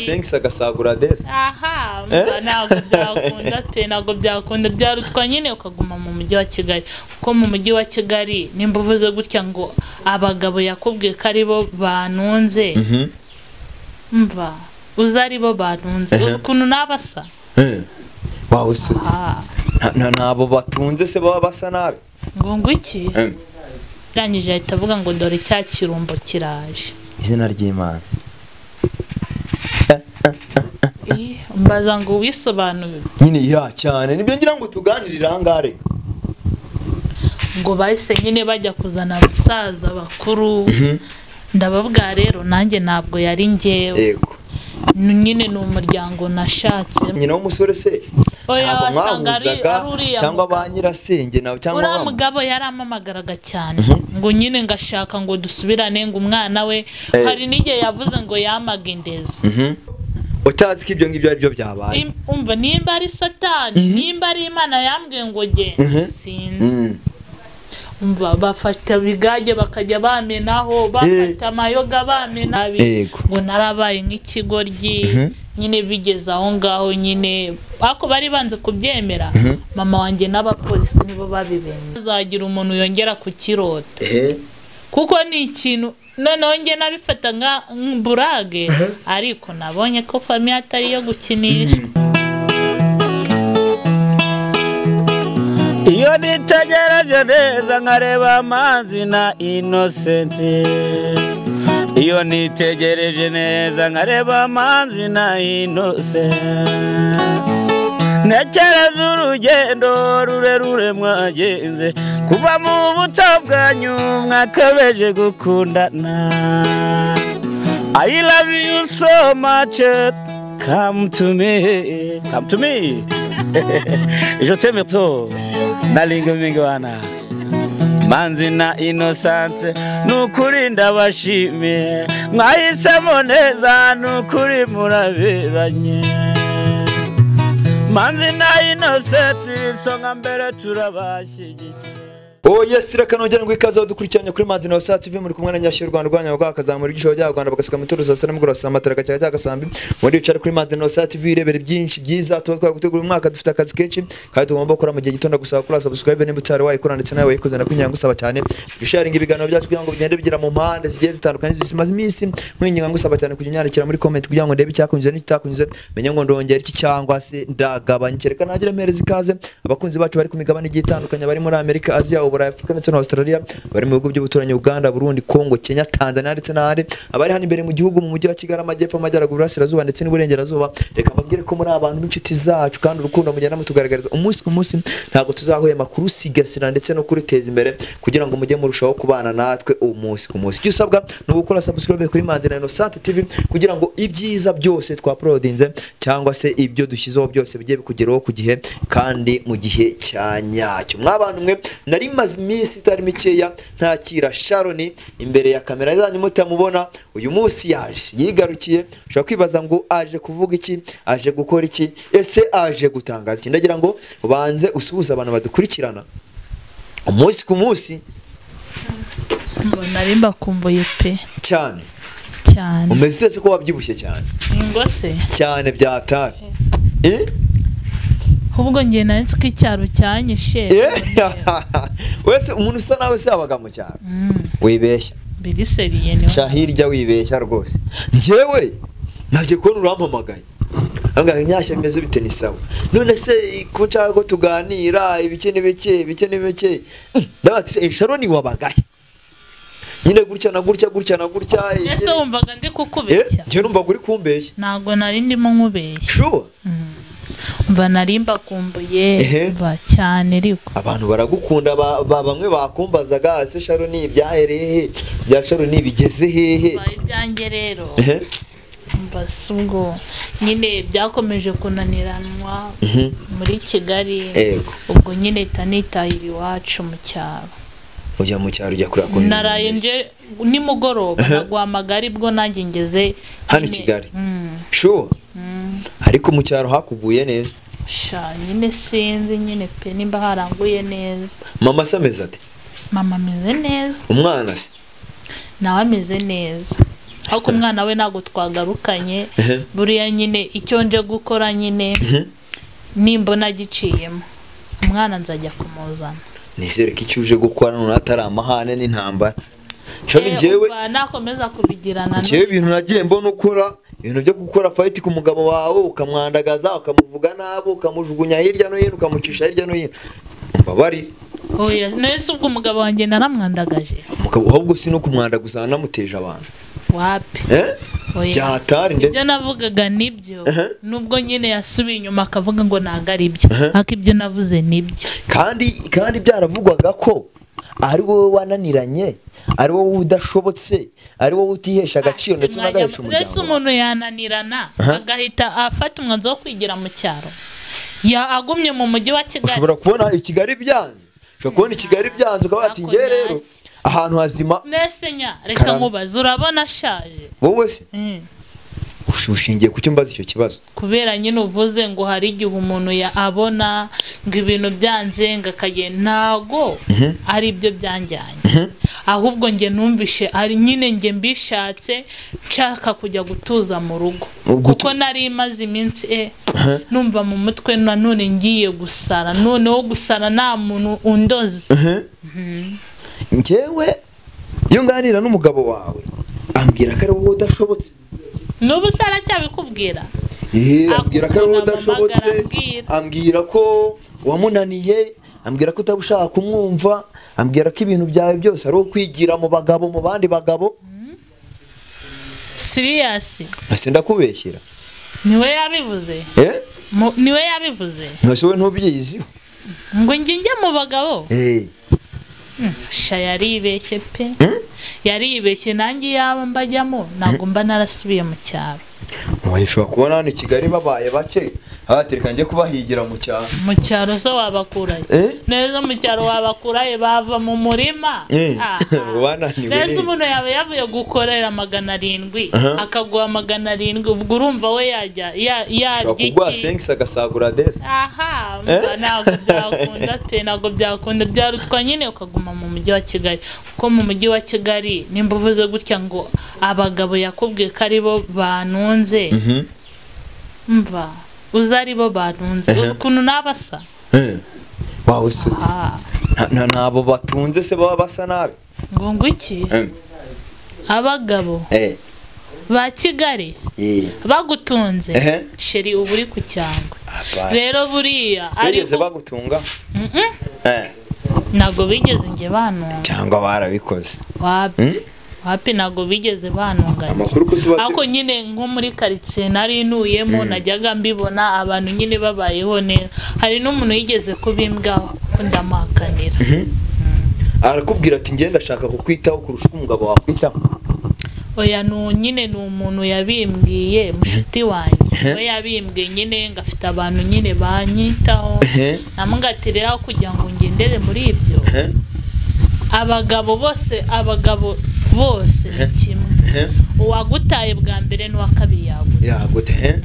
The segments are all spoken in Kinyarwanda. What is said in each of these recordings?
sengisi agasagura desi aha umva, ntabwo byakunda pe ntabwo byakunda byarutwa nyine ukaguma mu mujyi wa kigali kuko mu mujyi wa kigali nimba uvuze gutya ngo abagabo yakubwiye ko ari bo banunze mva uzi ari bo banunze uzi ukuntu nabasa wawe suti aha ntabwo batunze se baba basa nabi ngo ngwiki Eh, irangije ahita avuga ngo dore cya kirumbo kiraje izina ry'imana Ih, mbaza ngo wisobanurire nyine ya cyane nibyo ngira ngo tuganirire ahangare ngo bahise nyine bajya kuzana abasaza bakuru ndababwira rero nanjye ntabwo yari ngewe yego Ni- nyine ni umuryango nashatse nyina w'umusore se Oya, ntabwo wasanga ari- mwahuzaga ari uriya cyangwa mugabo. ba nyirasenge nawe cyangwa uriya ba- mugabo yarampamagaraga cyane ngo nyine ngashaka ngo dusubirane ngo umwana we Eh. hari n'igihe yavuze ngo yamaga indezi Mhm. utazi ko ibyo ngibyo ari byo byabaye Im- umva nimba ari satani nimba ari imana yambwiye ngo Mhm. genda sinzi Mm. umva bafata bigage bakajya bamenaho bafata amayoga bamena Yego. ngo narabaye nk'ikigoryi nyine bigeze aho ngaho nyine ariko bari banze kubyemera mama wanjye n'abapolisi nibo babibemye azagira umuntu yongera kukirota Ehe. kuko ni ikintu noneho njye nabifata nka nka burage ariko nabonye ko famiye atari iyo gukinisha iyo nitegereje neza nkareba amazi na inosenti iyo nitegereje neza nkareba amazi na inosenti ntekereza urugendo rurerure mwagenze kuva mu buto bwanyu mwakabeje gukundana I love you so much come to me come to me je t'aime trop nalinga mingi wana manzi na inosante nukuri ndabashimiye mwahisemo neza nukuri muraberanye manzi na inosante isonga mbere turabashyigikiye Oh yes, reka ngo ikaze dukurikiranye kuri Manzi na Wasat TV muri kumwe na Nyashyo Rwanda rwanya bwa kazamura igisho cya Rwanda bagasika mu turuza sana mugora saa matara cyangwa cya gasambi muri icara kuri Manzi na Wasat TV irebere byinshi byiza tuba twagutegura uyu mwaka dufite akazi kenshi kandi tugomba gukora mu gihe gitonda gusaba kuri subscribe niba utari wayikora ndetse nawe wayikoze nakunyanga gusaba cyane dusharinga ibiganiro byacu kugira ngo bigende bigira mu mpande zigiye zitandukanye zimaze iminsi mwinyanga gusaba cyane kujya unyandikira muri comment kugira ngo ndebe icyakunyuze n'ikitakunyuze menye ngo ndongera iki cyangwa se ndagabanya kereka nagire mpereza ikaze abakunzi bacu bari ku migabane igiye itandukanye bari muri Amerika Aziya Uburayi Afurika ndetse na Australia bari mu bihugu by'ubuturanyi Uganda Burundi Kongo Kenya Tanzania ndetse n'ahandi abari hano imbere mu gihugu mu mujyi wa Kigali amajyepfo amajyaruguru iburasirazuba ndetse n'iburengerazuba reka mbabwire ko muri abantu b'inshuti zacu kandi urukundo mugenda mutugaragariza umunsi ku munsi ntabwo tuzahwema kurusigasira ndetse no kuruteza imbere kugira ngo mujye murushaho kubana natwe umunsi ku munsi icyo usabwa ni ugukora subscribe kuri Manzi na Innocent TV kugira ngo ibyiza byose twaporodinze cyangwa se ibyo dushyizeho byose bijye bikugeraho ku gihe kandi mu gihe cya nyacyo mwabana mwe nari maze iminsi itari mikeya ntakira Sharoni imbere ya kamera zanyu mutamubona uyu munsi yaje yigarukiye ushobora kwibaza ngo aje kuvuga iki aje gukora iki ese aje gutangaza iki ndagira ngo ubanze usuhuze abantu badukurikirana umunsi ku munsi ngo nari mbakumbuye pe cyane cyane umeze ute se ko wabyibushye cyane ngo se cyane byatari Eh? ahubwo njye nari ko icyaro cyanyishe Eh? wese umuntu usa nawe se yabaga mu cyaro wibeshya biriseriye niwe sha hirya wibeshya rwose njyewe ntabyo kubona urampamagaye Ambwira ngo nyashya bimeze bite ni sawa none se ko nshaka ko tuganira ibike n'ibike ibike n'ibike Mm, ndabaga se sharoni wabagaye nyine gutya na gutya gutya na gutya ese wumvaga ndi Eh, kukubeshya njyewe numva ngo uri kumbeshya ntabwo nari ndimo nkubeshya shuwa mva nari mbakumbuye Ehe. mva cyane ariko abantu baragukunda ba, ba bamwe bakumbazaga ese sharoni ibyahereye he bya sharoni bigeze hehe mva ibyanjye rero Ehe, mva si ubwo nyine byakomeje kunaniranwa mhm, muri kigali Yego. ubwo nyine tanitahira iwacu mu cyaro ujya mu cyaro ujya kureba ukuntu naraye bimeze. nje nimugoroba naguhamagara aribwo nanjye ngeze Hano i nyine- Kigali? Mm, shuwa mm. ariko mu cyaro hakuguye neza sha nyine sinzi nyine pe nimba haranguye neza mama se ameze ati mama ameze neza umwana se nawe ameze neza ariko umwana we ntabwo twagarukanye Ehe. buriya nyine icyo nje gukora nyine nimbona giciyemo umwana nzajya kumuzana nizere ko icyo uje gukora none atari amahane n'intambara shami Eh, njyewe umva nakomeza kubigirana njyewe ibintu nagiye mbona ukora ibintu byo gukora fayiti ku mugabo wawe ukamwandagaza ukamuvuga nabi ukamujugunya hirya no hino ukamucisha hirya no hino mbabari oya nese ubwo umugabo wanjye naramwandagaje umugabo ahubwo si no kumwandaguza namuteje abantu wapi eh Oya. byatari ndetse ibyo navugaga nibyo Aha. nubwo nyine yasubiye inyuma akavuga ngo ntabwo ari byo Aha. ariko ibyo navuze nibyo kandi kandi byaravugwaga ko ari wowe wananiranye ari wowe udashobotse ari wowe utihesha agaciro ndetse unagahisha mbese umuryango umuntu yananirana Aha. agahita afata umwanzuro wo kwigira mu cyaro Ya- agumye mu mujyi wa kigali ushobora kubona i kigali byanze ushobora kubona i kigali byanze ukaba wati ngewe rero ahantu hazima nese nya reka Karame. nkubaze urabona ashaje wowe se Mm. ush- ushingiye ku cyo mbaza icyo kibazo kubera nyine uvuze ngo hari igihe umuntu ya abona ngo ibintu byanzenga akagenda ntago ari byo byanjyanye ahubwo njye numvishe ari nyine njye mbishatse nshaka kujya gutuza mu rugo Gutu- kuko nari imaze iminsi e numva mu mutwe nanone ngiye gusara noneho gusara nta muntu undoze njyewe iyo nganira n'umugabo wawe ambwira ko ari wowe udashobotse n'ubu sara cyabikubwira Ehe, ambwira ko ari wowe Akunda udashobotse guhamagara, ambwira ko wamunaniye ambwira ko utaba ushaka kumwumva ambwira ko ibintu byawe byose ari ukwigira mu bagabo mu bandi bagabo siriyasi ntase ndakubeshyira niwe yabivuze eh Mu- niwe yabivuze ntase wowe ntubyiyiziho ngo njye njye mu bagabo eh sha yaribeshye pe yaribeshye nanjye yaba mbajyamo ntabwo mba narasubiye mu cyaro wayishobora kubona hano i kigali babaye bake abatereka njye kubahigira mu cyaro mu cyaro so wabakuraye Eh? neza mu cyaro wabakuraye bava mu murima Eh, Ah, ubu bananiwe neza rero. umuntu yaba yavuye gukorera magana arindwi Aha. akaguha magana arindwi ubwo urumva we yajya ya- ushobora yarya kuguha iki? sengisi agasagura desi aha umva ntabwo byakunda te ntabwo byakunda byarutwa nyine ukaguma mu mujyi wa kigali kuko mu mujyi wa kigali nimba uvuze gutya ngo abagabo yakubwiye ko aribo banunze mva uzi aribo banunze uzi ukuntu nabasa wawe se Ah, nta- nta- ntabwo batunze se baba basa nabi ngo ngo iki Eh, abagabo eh, ba kigali eh, bagutunze Ehe. sheri uba uri ku cyangwe abasi. rero buriya Bigeze ariko bagutunga Mm-mm, Eh, ntabwo bigeze njye banunga cyangwa barabikoze wapi wapi ntabwo bigeze banunganya amakuru ko tuba ariko nyine nko muri karitsiye nari ntuyemo najyaga mbibona abantu nyine babayeho neza hari n'umuntu yigeze kubimbwaho ko ndamuhakanira arakubwira ati ngenda ashaka kukwitaho kurusha uko umugabo wakwitaho oya ni u- nyine ni umuntu yabimbwiye mushuti wanjye we yabimbwiye nyine ngafite abantu nyine banyitaho Ehe. namugatirira aho kugira ngo ngendere muri ibyo Eh, abagabo bose abagabo bose ni kimwe eh, uwagutaye bwa mbere n'uwa kabiri yaguta yagute eh?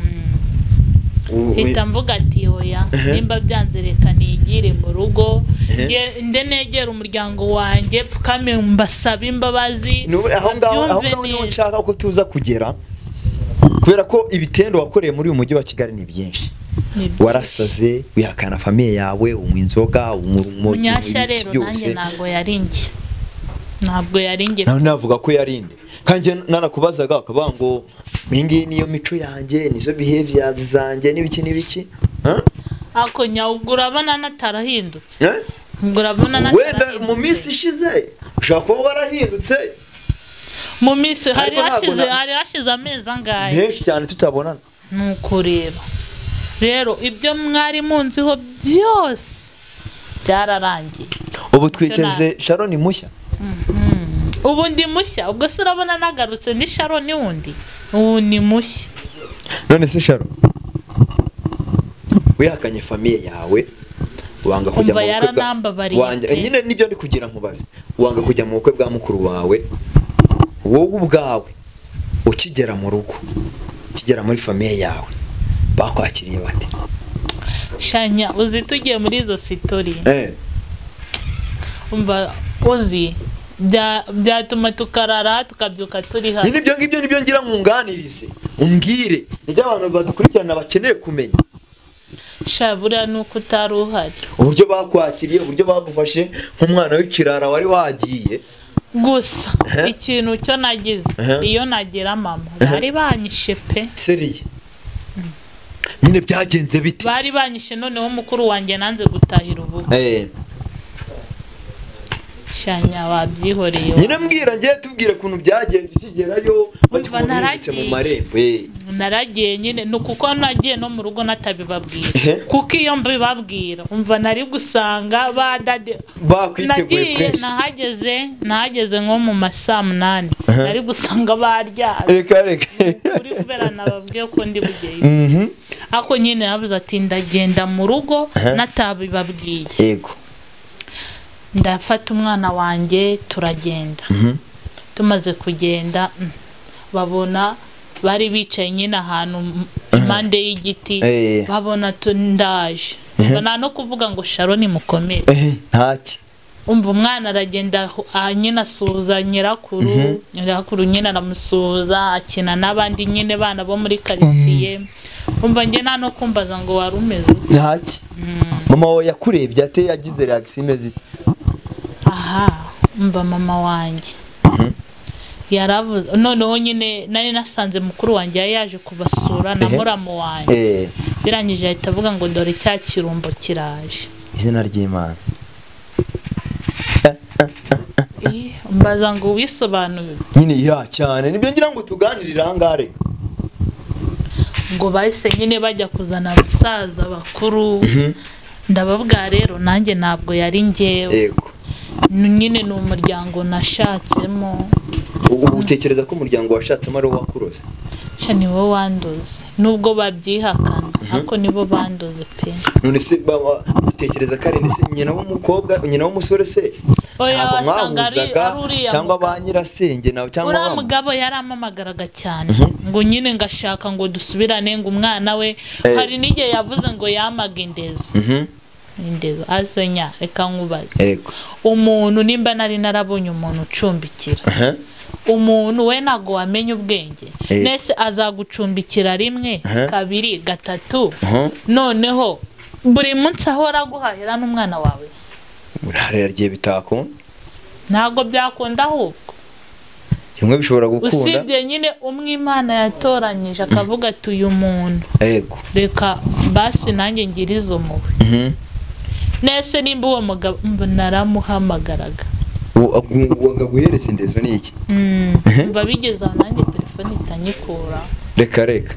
U- hita mvuga ati oya nimba byanze reka nigire mu rugo Ehe. nge- nde negera umuryango wanjye pfukame mbasabe imbabazi N'ubu- aho ngaho aho babyumve ngaho niho neza. nshaka ko tuza kugera kubera ko ibitendo wakoreye muri uyu mujyi wa kigali ni byinshi Ni byo. warasaze wihakana famiye yawe unywa inzoga unywa urumogi, unywa munyashya ibiki rero nanjye ntabwo yari njye ntabwo yari njye nawe navuga ko yarinde kandi njye nanakubazaga bakavuga ngo iyi ngiyi niyo mico yanjye nizo behaviors zanjye n'ibiki n'ibiki Huh? ariko nyawe ubwo urabona natarahindutse Eh? ubwo urabona wenda natarahindutse mu minsi ishize ushobora kuba warahindutse mu minsi hari Ariko ntabwo hashize na- hari hashize amezi angahe henshi cyane tutabonana ni ukureba rero ibyo mwari munziho byose byararangiye ubu twiteze sharoni mushya ubu ndi mushya ubwo se urabona nagarutse ndi sharoni wundi ubu ni mushya none se sharo wihakanye famiye yawe wanga kujya mu bukwe Umva bwa- yaranambabariye wanga- pe. nyine nibyo ndi kugira nkubaze wanga kujya mu bukwe bwa mukuru wawe wowe ubwawe ukigera mu rugo ukigera muri famiye yawe bakwakiriye bate shanya uzi tugiye muri izo sitori eh umva uzi bya- byatuma tukarara tukabyuka turi hano nyine ibyo ngibyo nibyo ngira nkunganirize umbwire nibyo abantu badukurikirana bakeneye kumenya sha buriya ni uko utari uhari uburyo bakwakiriye uburyo bagufashe nk'umwana w'ikirara wari wagiye gusa ikintu cyo nagize Aha. iyo nagira mama Aha. bari banyishe pe seriye nyine byagenze bite bari banyishe noneho mukuru wanjye nanze gutahira ubu Eh. shanya babyihoreye nyine mbwira ngiye tubwire ukuntu byagenze ukigerayo bakimubitse mu naragiye. marembo eh. naragiye nyine ni ukuko nagiye no mu rugo Ehe. natabibabwira kuko iyo mbibabwira umva nari gusanga ba dade bakwiteguye nagiye fresh nahageze nahageze nko mu ma saa munani Aha. nari gusanga baryamye reka reka kuri kubera nababwiye ko ndi bugeyo Mhm. ako nyine yavuze ati ndagenda mu rugo Aha. natabibabwiye yego ndafata umwana wanjye turagenda Mhm. tumaze kugenda mm, babona bari bicaye nyine ahantu mm, impande y'igiti Eh. babona tu- ndaje Ubwo nta no kuvuga ngo sharoni mukomere Eh, ntaki umva umwana aragenda aho- ah, nyine asuhuza nyirakuru nyirakuru nyine aramusuhuza akina n'abandi nyine bana bo muri karitsiye umva njye nta no kumbaza ngo wari umeze ute. ntaki mama wawe yakurebye ate yagize reaction imeze ite aha umva mama wanjye yaravuze noneho nyine nari nasanze mukuru wanjye yari yaje kubasura na Ehe. muramu wanjye Eh, birangije ahita avuga ngo dore cya kirumbo kiraje izina ry'imana Eh, mbaza ngo wisobanurire nyine ya cyane nibyo ngira ngo tuganirire ahangare ngo bahise nyine bajya kuzana abasaza bakuru ndababwira rero nanjye ntabwo yari ngewe yego Ni- nyine ni umuryango nashatsemo ubu utekereza ko umuryango washatsemo ari uwakuroze sha ni wo wanduze nubwo babyihakana ariko nibo banduze pe none se baba- utekereza ko ari inde se nyina w'umukobwa nyina w'umusore se Oya, ntabwo wasanga ari- mwahuzaga ari uriya cyangwa mugabo. ba nyirasenge nawe cyangwa uriya ba mugabo yarampamagaraga cyane ngo nyine ngashaka ngo dusubirane ngo umwana we Eh. hari n'igihe yavuze ngo yamaga indezi Mhm. indezi asenya reka nkubaze yego umuntu nimba nari narabonye umuntu ucumbikira Aha. umuntu we ntabwo wamenya ubwenge Eh. mbese azagucumbikira rimwe Aha. kabiri gatatu Aha. noneho buri munsi ahora aguhahira n'umwana wawe murahara yagiye bitakunda ntabwo byakunda ahubwo rimwe bishobora gukunda usibye nyine umwe imana yatoranyije akavuga ati uyu muntu yego reka basi nanjye ngira izo mubi Mhm. nese nimba uwo mugabo mba naramuhamagaraga Ubu- ubu- ubu akaguhereza indezo ni iki Mm, Ehe. mba bigeze aho nanjye telefone itanyikura reka reka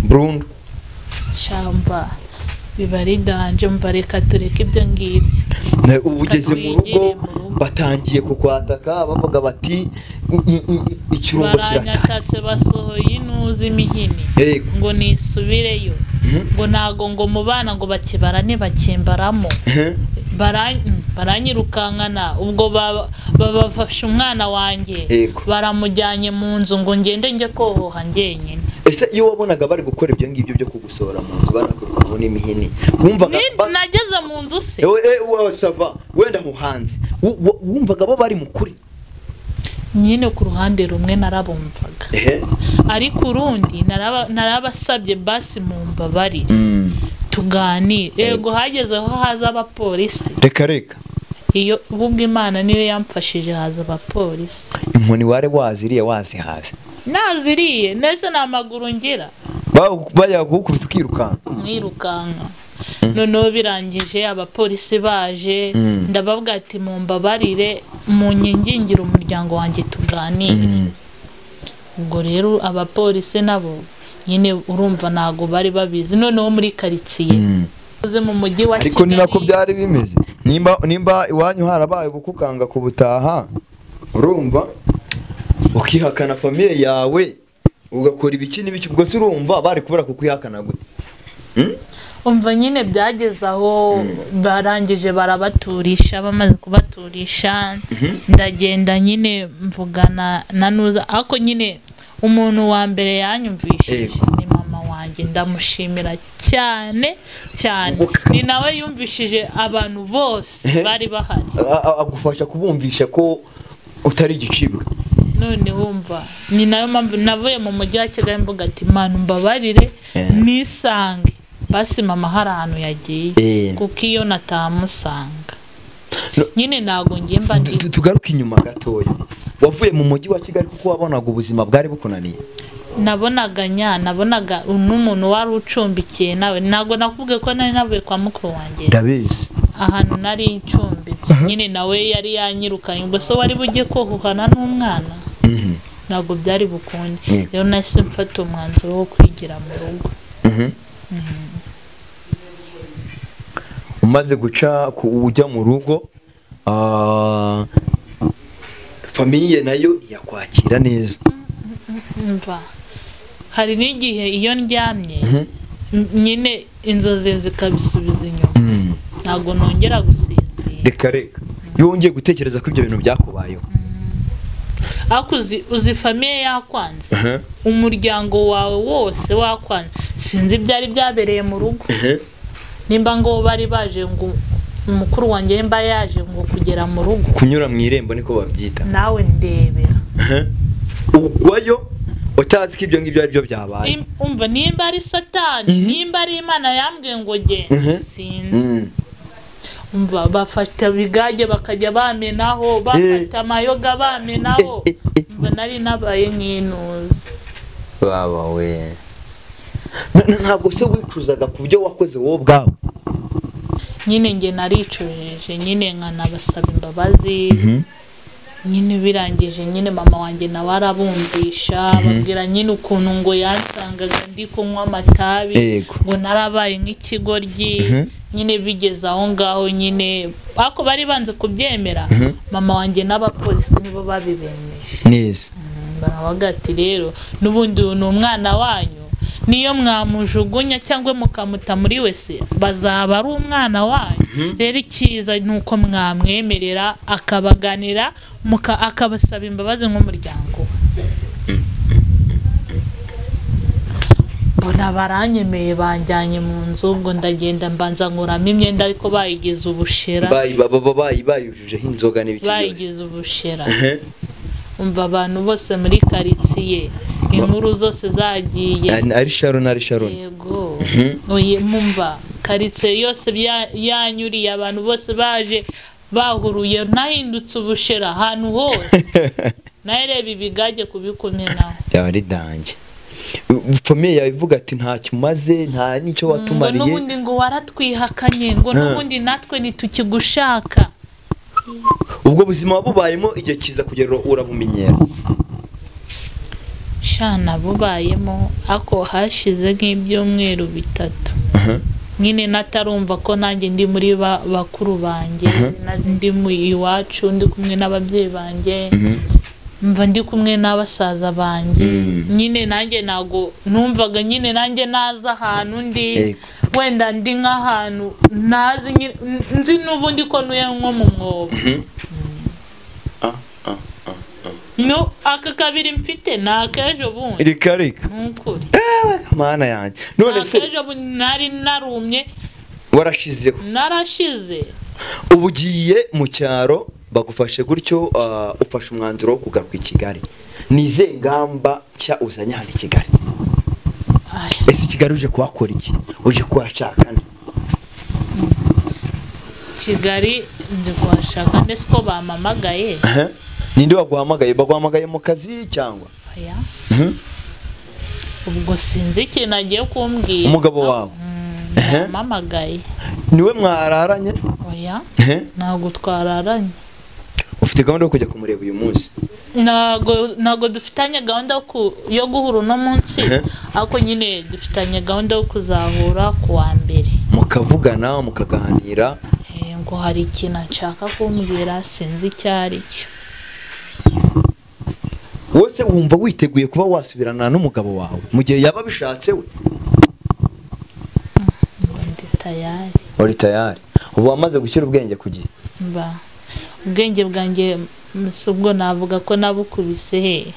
burundu shamba biba ari danje mva reka tureke ibyo ngibyo Na- ubu ugeze mu Twigire rugo mu rugo. batangiye kukwataka bavuga bati "I- i- i- ikirungo kirataka baranyatatse basohoye inuza imihini Yego. ngo nisubireyo ngo ntago ngo mu bana ngo bakibarane bakimbaramo Mhm. Bara- mm, baranyirukankana ubwo ba- babafashe umwana wanjye Yego. baramujyanye mu nzu ngo ngende njye kohoha ngenyine ese iyo wabonaga bari gukora ibyo ngibyo byo kugusohora mu nzu banakurwamo n'imihini wumvaga Ni- bas- nageze mu nzu se Ewe, eh, wa- sava wenda nko hanze Wu- wu- wumvaga bo bari mu kuri nyine ku ruhande rumwe narabumvaga ehe ariko urundi naraba- narabasabye basi mu mbabari tuganire yego hageze aho haza abapolisi reka reka iyo ubwo imana niyo yamfashije haza abapolisi inkoni wari waziriye wazihaze naziriye nese nta maguru ngira bajya kugukubita ukirukanka mwirukanka noneho birangije abapolisi baje ndababwira ati mu mbabarire mu nyingingire umuryango wanjye tuganire ubwo rero abapolisi nabo nyine urumva ntabwo bari babizi noneho muri karitsiye uze mu mujyi wa ariko ni nako Kigali. byari bimeze nimba nimba iwanyu harabaye gukukanga kubutaha urumva ukihakana famiye yawe ugakora ibiki n'ibiki ubwo se urumva bari kubura kukwihakana gute umva nyine byageze aho barangije barabaturisha bamaze kubaturisha ndagenda nyine mvugana na nuza ariko nyine umuntu wa mbere yanyumvishije Yego. ni mama wanjye ndamushimira cyane cyane Ubukaka. ni nawe yumvishije abantu bose bari bahari A- a- agufasha kubumvisha ko utari igicibwa none wumva ni nayo mpamvu navuye mu mujyi wa kigali mvuga ati imana umbabarire nisange basi mama hari ahantu Eh. yagiye kuko iyo natahamusanga No. nyine ntabwo ngiye mba ndi Tu- tu- tugaruke inyuma gatoya wavuye mu mujyi wa kigali kuko wabonaga ubuzima bwari bukunaniye nabonaga nya nabonaga n'umuntu wari ucumbikiye nawe ntabwo nakubwiye ko nari navuye kwa mukuru wanjye ndabizi ahantu nari ncumbitse nyine nawe yari yanyirukanye ubwo se wari bujye kohuhana n'umwana Mhm, ntabwo byari bukunde Mm. rero nahise mfata umwanzuro wo kwigira mu rugo mhm. umaze guca ku- ujya mu rugo ah, famiye nayo yakwakira neza mva hari n'igihe iyo ndyamye Mhm. n- nyine inzozi zikabisubiza inyuma Mm. ntabwo nongera gusinzira reka reka iyo wongeye gutekereza ko ibyo bintu byakubayeho ariko uzi- uzi famiye yakwanze Aha, umuryango wawe wose wakwanze sinzi ibyari byabereye mu rugo aha. nimba ngo bari baje ngo umukuru wanjye nimba yaje ngo kugera mu rugo kunyura mu irembo niko babyita nawe ndebera Aha. ugwayo utazi ko ibyo ngibyo ari byo byabaye Im- umva nimba ari satani nimba ari imana yambwiye ngo genda Mhm. sinzi Mm. umva bafata bigage bakajya bamenaho bafata amayoga bamenaho Eh, eh, eh. umva nari nabaye nk'inuzi baba we Na- na- ntabwo se wicuzaga ku byo wakoze wowe ubwawe nyine njye naricujije nyine nkanabasaba imbabazi nyine birangije nyine mama wanjye nawe arabumvisha babwira nyine ukuntu ngo yansangaga ndi kunywa amatabi Yego. ngo narabaye nk'ikigoryi nyine bigeze aho ngaho nyine ariko bari banze kubyemera mama wanjye n'abapolisi nibo babibemeje neza baravuga ati rero n'ubundi uyu ni umwana wanyu niyo mwamujugunya cyangwa mukamuta muri wese bazaba ari umwana wanyu rero icyiza ni uko mwamwemerera akabaganira muka- akabasaba imbabazi nk'umuryango we mbona baranyemeye banjyanye mu nzu ngo ndagenda mbanza nkuramo imyenda ariko bayigize ubushera bayi ba- ba- bayi bayujujeho inzoga n'ibiki byose bayigize ubushera Aha. umva abantu bose muri karitsiye inkuru zose zagiye Ari- ari sharon ari sharon yego oye mumva karitsiye yose bya- yanyuriye abantu bose baje bahuruye nahindutse ubushera ahantu hose nawe reba ibigage kubikomeraho yaba ari dange famiye yawe ivuga ati ntacyo umaze nta n'icyo ngo watumariye n'ubundi ngo waratwihakanye ngo Ah. n'ubundi natwe ntitukigushaka ubwo buzima wabubayemo igihe kiza kugera urabumenyera shana bubayemo ako hashize nk'ibyumweru bitatu Aha. nyine natarumva ko nanjye ndi muri ba- bakuru banjye na- ndi mu iwacu ndi kumwe n'ababyeyi banjye mva ndi kumwe n'abasaza banjye nyine nanjye ntabwo numvaga nyine nanjye naza ahantu ndi Yego. wenda ndi nk'ahantu ntazi nyine- n- nzi n'ubundi ko ntuye nko mu mwobo no aka kabiri mfite ni akejo bundi reka reka ni ukuri mana yanjye none se akejo bundi nari narumye warashizeho narashize ubu ugiye mu cyaro bagufashe gutyo ah, ufashe umwanzuro wo kugaruka i kigali ni izihe ngamba nshya uzanye hano i kigali Aya. ese i kigali uje kuhakora iki uje kuhashaka nde? kigali ndi kuhashaka ndetse ko bampamagaye Aha. ninde baguhamagaye baguhamagaye mu kazi cyangwa oya Mhm. ubwo sinzi ikintu agiye kumbwira umugabo wawe Mm, Ehe. bampamagaye niwe mwararanye oya Aha. ntabwo twararanye ufite gahunda yo kujya kumureba uyu munsi ntabwo ntabwo dufitanye gahunda yo ku- yo guhura uno munsi Ehe. ariko nyine dufitanye gahunda yo kuzahura ku wa mbere mukavugana mukaganira Eh, ngo hari ikintu nshaka kumbwira sinzi icyo ari cyo wese wumva witeguye kuba wasubirana n'umugabo wawe mu gihe yaba abishatse we ngo ndi tayari uri tayari ubu wamaze gushyira ubwenge ku gihe mba ubwenge bwanjye m- si ubwo navuga ko nabukubise he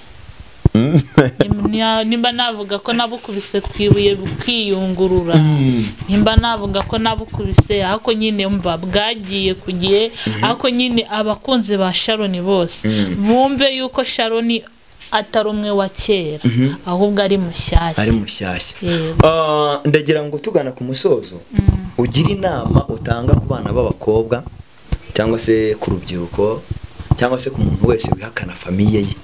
Nya- nimba navuga ko nabukubise ku ibuye bukiyungurura nimba navuga ko nabukubise ariko nyine mva bwagiye ku gihe ariko nyine abakunzi ba sharoni bose bumve yuko sharoni atari umwe wa kera ahubwo ari mushyashya ari mushyashya Yego. Ah, ndagira ngo tugana ku musozo ugire inama utanga ku bana b'abakobwa cyangwa se ku rubyiruko cyangwa se ku muntu wese wihakana famiye ye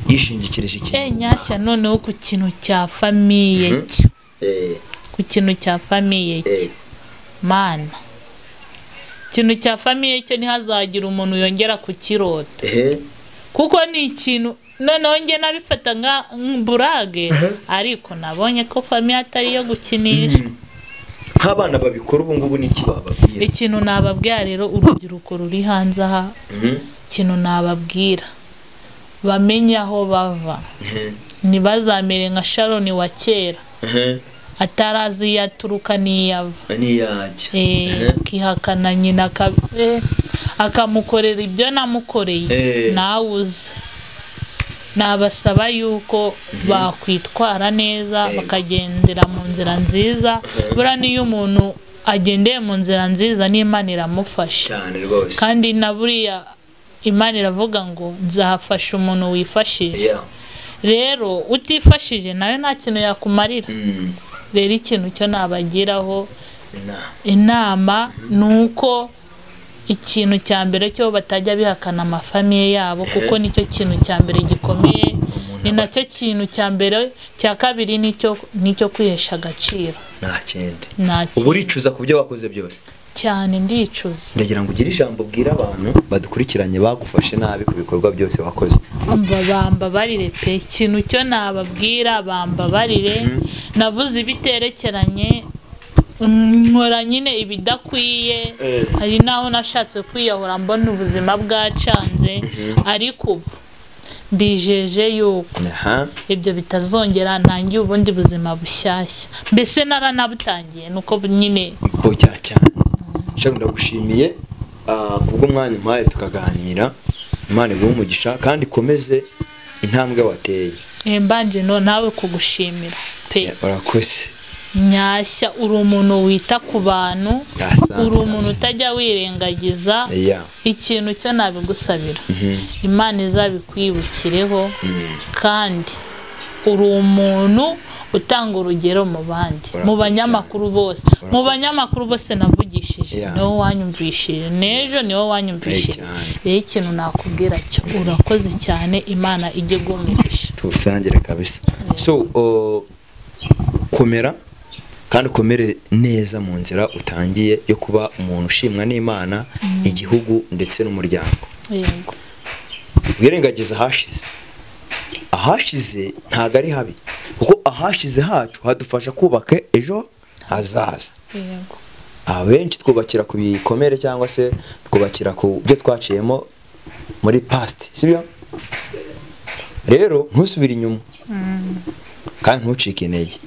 yishingikirije e ikintu nyashya noneho ku kintu cya famiye cye Eh, ku kintu cya famiye cye eh, mana ikintu cya famiye cye ntihazagira umuntu yongera kukirota eh, kuko ni ikintu noneho njye nabifata nka burage ariko nabonye ko famiye atari iyo gukinisha nk'abana babikora ubu ngubu ni iki wababwira ikintu nababwira rero urubyiruko ruri hanze aha Mhm, ikintu nababwira bamenye aho bava mhm, ntibazamere nka sharoni wa kera mhm, atarazi iyo aturuka n'iyo ava n'iyajya Eh, Mhm. akihakana nyina aka- eh, akamukorera ibyo namukoreye Eh. nawe uze nabasaba yuko bakwitwara neza Yego. bakagendera mu nzira nziza buriya n'iyo umuntu agendeye mu nzira nziza n'imana iramufasha cyane rwose kandi na buriya imana iravuga ngo nzafasha umuntu wifashisha Yeah, rero utifashije nawe nta kintu yakumarira mm, rero ikintu cyo nabagiraho inama. inama ni uko ikintu cya mbere cyo batajya bihakana amafamiye yabo kuko nicyo kintu cya mbere gikomeye ni nacyo kintu cya mbere cya kabiri nicyo nicyo kwihesha agaciro nta kindi nta ubu kintu uricuza ku byo wakoze byose cyane ndicuza ndagira ngo ugire ijambo ubwira abantu badukurikiranye bagufashe nabi ku bikorwa byose wakoze umva bambabarire pe ikintu cyo nababwira bambabarire navuze ibiterekeranye mm, nkora nyine ibidakwiye Eh. hari n'aho nashatse kwiyahura mbona ubuzima bwacanze ariko ubu mbijeje yuko aha ibyo bitazongera ntangiye ubundi buzima bushyashya mbese naranabutangiye nuko bu- nyine bujya cyane shaka ndagushimiye ah, kubw'umwanya umpaye tukaganira imana iguhe umugisha kandi ikomeze intambwe wateye eh, mbanje no nawe kugushimira pe urakoze nyashya uri umuntu wita ku bantu Yasanga uri umuntu kabisa. utajya wirengagiza ya ikintu cyo nabigusabira imana izabikwibukireho kandi uri umuntu utanga urugero mu bandi mu Urakoze banyamakuru bose mu banyamakuru bose navugishije Yeah. niwo wanyumvishije n'ejo niwo wanyumvishije Eh, cyane. rero ikintu nakubwira cyo urakoze cyane imana ijye igumisha tuwusangire kabisa so o, komera kandi ukomere neza mu nzira utangiye yo kuba umuntu ushimwa n'imana igihugu ndetse n'umuryango yego wirengagiza ahashize ahashize ntabwo ari habi kuko ahashize hacu hadufasha kubaka ejo hazaza yego abenshi twubakira ku bikomere cyangwa se twubakira ku byo twaciyemo muri past sibyo rero ntusubire inyuma kandi ntucike intege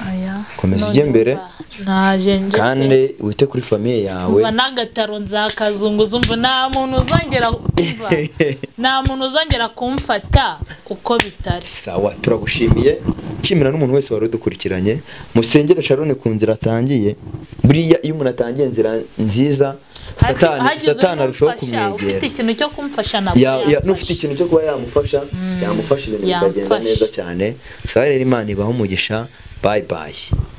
aya Komeza none ujye mbere. umva, naje njye pe. kandi wite kuri famiye yawe umva n'agataro nzakazunguza umva nta muntu uzongera kumva nta muntu uzongera kumfata uko bitari sawa turagushimiye nshimira n'umuntu wese wari udukurikiranye musengere sharone ku nzira atangiye buriya iyo umuntu atangiye inzira nziza satani Hagize satani arushaho n'umfasha, kumwegera ufite ikintu cyo kumfasha nabwo ya, ya, yamfasha. n'ufite ikintu cyo kuba yamufasha yamufasha ibintu bikagenda yamfasha. neza cyane sawa rero imana ibaha umugisha bayi bayi